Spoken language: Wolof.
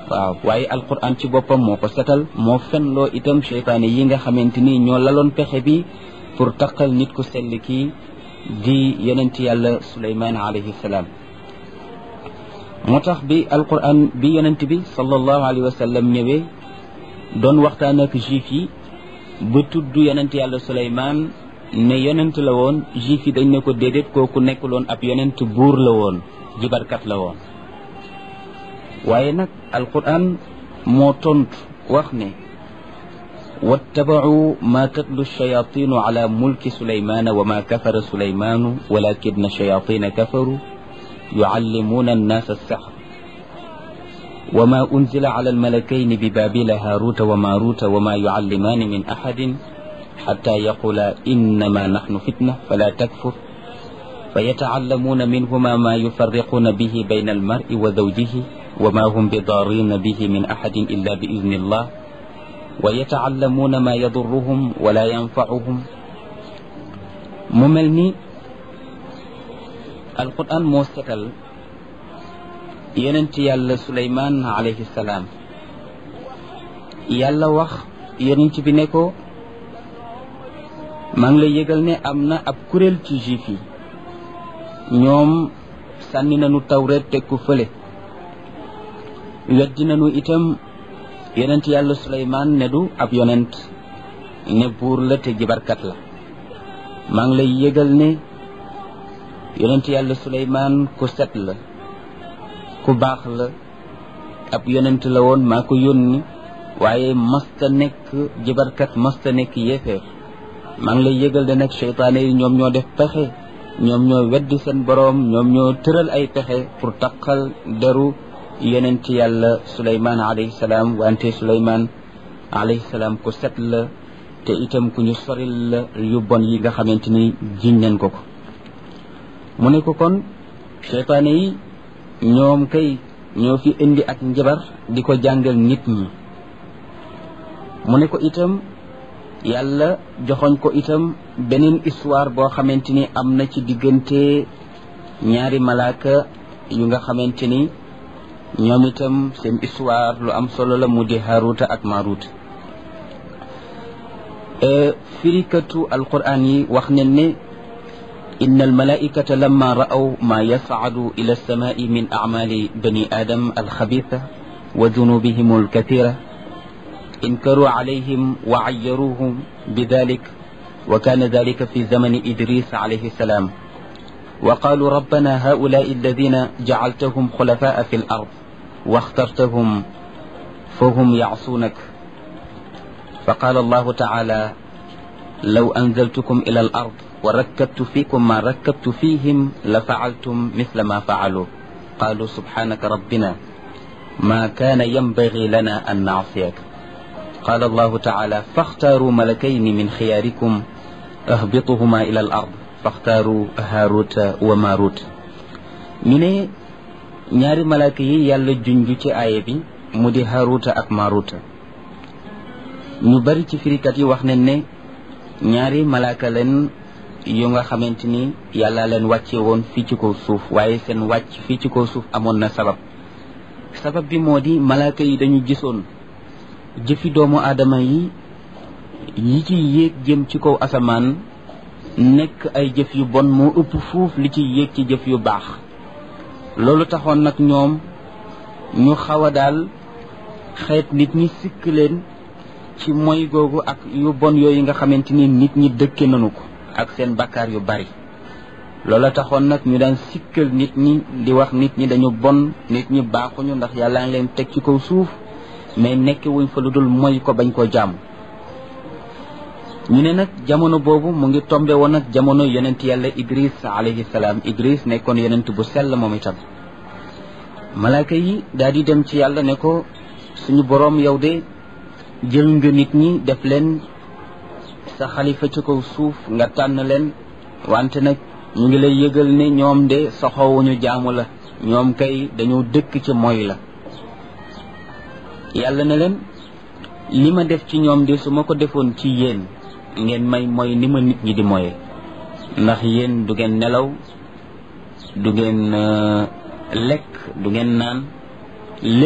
waaw waaye alquran ci boppam moo ko setal moo fenloo itam cheytaane yi nga xamante ni ñoo laloon pexe bi pour taqal nit ku sell kii di yonent yàlla suleymaan alayhi salaam moo tax bi alquran bi yonent bi sallallahu alayhi wa sallam ñëwee doon waxtaan ak juif yi ba tudd yonent yàlla suleymaan ne yonent la woon juif yi dañ ne ko déedéet kooku nekkuloon ab yonent buur la woon jibarkat la woon waaye nag alquran moo tontu wax ne wattabacuu ma tatlu shayatinu ala mulki sulaymana wa ma kafara sulaymanu walakina shayatina kafaru yucallimuuna annaasa alsaxr وما أنزل على الملكين ببابل هاروت وماروت وما يعلمان من أحد حتى يقولا إنما نحن فتنة فلا تكفر فيتعلمون منهما ما يفرقون به بين المرء وزوجه وما هم بضارين به من أحد إلا بإذن الله ويتعلمون ما يضرهم ولا ينفعهم مملني القرآن موسكل yonent yàlla suleymaan alayhi salaam yàlla wax yonent bi ne ko maa ngi lay yëgal ne am na ab kuréel ci juif yi ñoom sànni nañu tawreet teg ko fële weddi nañu itam yonent yàlla suleymaan ne du ab yonent ne buur la te jibarkat la maa ngi lay yëgal ne yonent yàlla suleymaan ku set la ku baax la ab yonent la woon maa ko yónni waaye masta nekk jibarkat masta nekk yéefeer maa ngi lay yëgal de nag seytaane yi ñoom ñoo def pexe ñoom ñoo weddi seen boroom ñoom ñoo tëral ay pexe pour taqal deru yonent yàlla suleymaan alayhi salaam wante suleymaan alayhi salaam ku set la te itam ku ñu soril la yu bon yi nga xamante ni jiñ nañ ko ko mu ne ko kon seytaane yi ñoom kay ñoo fi indi ak njabar di ko jàngal nit ñi mu ne ko itam yàlla joxoñ ko itam beneen histoire boo xamante ni am na ci diggante ñaari malaaka yu nga xamante ni ñoom itam seen histoire lu am solo la mu di Haruta ak Marut firikatu alquran yi wax ne ne إن الملائكة لما رأوا ما يصعد إلى السماء من أعمال بني آدم الخبيثة وذنوبهم الكثيرة انكروا عليهم وعيروهم بذلك وكان ذلك في زمن إدريس عليه السلام وقالوا ربنا هؤلاء الذين جعلتهم خلفاء في الأرض واخترتهم فهم يعصونك فقال الله تعالى لو أنزلتكم إلى الأرض وركبت فيكم ما ركبت فيهم لفعلتم مثل ما فعلوا قالوا سبحانك ربنا ما كان ينبغي لنا أن نعصيك قال الله تعالى فاختاروا ملكين من خياركم اهبطهما إلى الأرض فاختاروا هاروت وماروت من ñaari malaaka yi yàlla junj ci aaya bi mu di haruta ak maruta ñu bari ci firikat yi wax nañ ne ñaari malaaka leen yu nga xamante ni yàlla leen wàcce woon fii ci kaw suuf waaye seen wàcc fii ci kaw suuf amoon na sabab sabab bi moo di malaaka yi dañu gisoon jëfi doomu aadama yi yi ci yéeg jëm ci kaw asamaan nekk ay jëf yu bon moo ëpp fuuf li ci yéeg ci jëf yu baax loolu taxoon nag ñoom ñu xaw a daal xeet nit ñi sikk leen ci moy googu ak yu bon yooyu nga xamante ni nit ñi dëkke nañu ko ak seen bakkaar yu bari loola taxoon nag ñu daan sikkal nit ñi di wax nit ñi dañu bon nit ñi baaxuñu ndax yàlla ngi leen teg ci kaw suuf mais nekk wuñ fa lu dul moy ko bañ koo jàmm ñu ne nag jamono boobu mu ngi tombe woon nag jamono yonent yàlla idris alayhi salaam idris nekkoon yonent bu sell moom itam malaaka yi daal di dem ci yàlla ne ko suñu boroom yow de jël nga nit ñi def leen sa xalifa ci kaw suuf nga tànn leen wante nag ñu ngi lay yëgal ne ñoom de soxowuñu jaamu la ñoom kay dañoo dëkk ci moy la yàlla ne leen li ma def ci ñoom de su ma ko defoon ci yéen ngeen may mooy ni ma nit ñi di moye ndax yéen du ngeen nelaw du ngeen lekk du ngeen naan